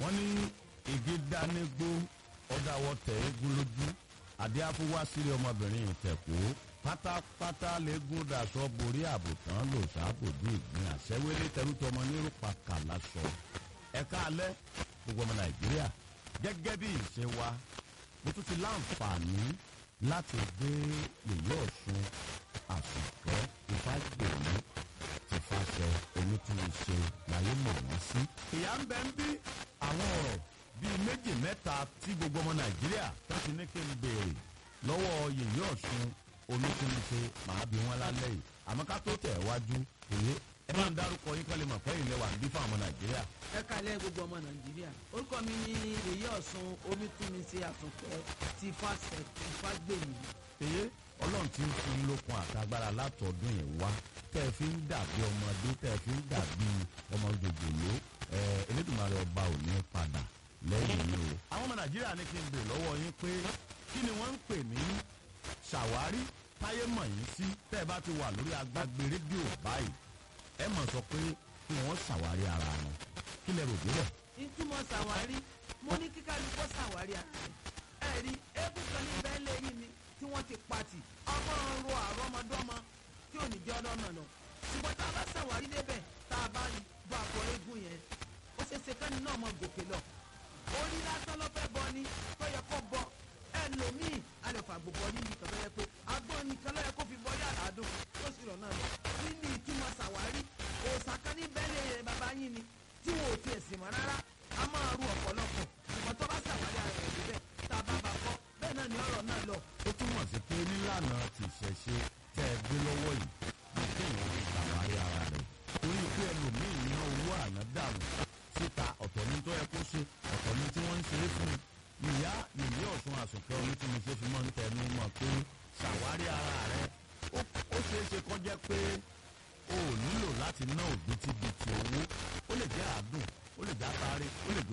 wọ́n ní igi dánigbó ọ̀dàwọ̀ tẹ̀ égún lójú àdé afúwá sílé ọmọbìnrin ìtẹ̀kọ́ pátápátá lẹ́gùn daṣọ borí àbùtán lò sábòdú ìgbín àṣẹwélé tẹrútọmọ nírúpa kàlásọ ẹ̀ka alẹ́ gbogbo ọmọ nàìjíríà gẹ́gẹ́ bí ìṣe wa mo tún ti láǹfààní láti gbé yèyé ọ̀ṣun àsùnkẹ́ ìfàgbèmí ti fàṣẹ onítúnṣe láyé mọ̀ wọ́n sí. ìyá ń bẹ ń bí àwọn ọ̀rọ̀ bíi méjì mẹ́ta tí gbogbo ọmọ nàìjíríà tó ti ní kí n béèrè lọ́wọ́ yèyé ọ̀ṣun onítúnṣe màá bí wọn lálẹ́ yìí àmọ́ ká tó tẹ̀ wájú èyí ẹ máa ń dárúkọ yín kálí mọ̀ fẹ́ ilẹ̀ wà ń bí fún àwọn ọmọ nàìjíríà. ẹ kalẹ gbogbo ọmọ nàìjíríà orúkọ mi ni èyí ọ̀sùn omítúnmísí àtúnkẹ́ ti fàṣẹ ti fàgbèmí. èyí ọlọ́run ti ń fún lókun àtagbára látọ̀dún yìí wá tẹ́ ẹ fi ń dàbí ọmọdé tẹ́ ẹ fi ń dàbí ọmọ jòjòló ẹ elédùnmarè ọba ò ní padà lẹ́yìn yìí o. àwọn ọmọ nàìjíríà ní kí n bèrè lọ́wọ́ yín pé kí ni wọ́n ń pè ní ṣàwárí táyé mọ̀ yín sí tẹ́ ẹ bá ti wà lórí agbágbé rédíò báyìí ẹ mọ̀ sọ pé kí wọ́n ṣàwárí ara wọn kí lẹ rò débẹ̀. ìtumọ̀ ṣàwárí mo ní kíkálukọ́ ṣàwárí ara rẹ̀ ẹ rí eégún kan ní bẹ́ẹ̀ lẹ́yìn mi tí wọ́n ti pati ọmọ ń ro àrọ́mọdọ́mọ tí ò ní jẹ́ ọlọ́mọ lọ ṣùgbọ́n tá a bá ṣàwárí débẹ̀ tá a bá bọ́ àpò eégún yẹn ó ṣe ṣe kẹ́ni náà mọ gòkè lọ orí lásán ló fẹ́ bọ ni tó yẹ kó bọ ẹlòmíì alẹ́fà gbogbo ní nìkan tó yẹ pé agbọ́n nìkan ló yẹ kó fi bọ yàrá dùn tó sì rọ̀ náà lọ nínú ìtumọ̀ ṣàwárí òòsà kan ní bẹ́ẹ̀lì ẹ̀yẹ bàbá yín ni tí wọn ò tiẹ̀ sì mọ́ rárá a máa ru ọ̀pọ̀lọpọ̀ ṣùgbọ́n tó bá ṣàwárí ara rẹ̀ níbẹ̀ tá a bá bá kọ́ bẹ́ẹ̀ náà ni ọ̀rọ̀ náà lọ. ó túmọ̀ sí pé nílànà ti ṣẹ̀ṣe tẹ́ ẹ gbé lọ́wọ́ yìí ní kéèyàn fi ṣàwárí ara rẹ̀ torí pé ẹlòmíì ní owó àná dànù síta ọ̀tọ̀ ní tó yẹ kó ṣe ọ̀tọ̀ ní tí wọ́n ń ṣe é fún un ìyá yèyé ọ̀sùn àsùnkẹ́ onítúnṣe fi máa ń tẹnu mọ́ pé ṣàwárí ara rẹ̀ ó ṣeé ṣe kó jẹ́ pé o ò nílò láti ná òbítíbitì owó ó lè jẹ́ àádùn ó lè jẹ́ àtàrí ó lè jẹ́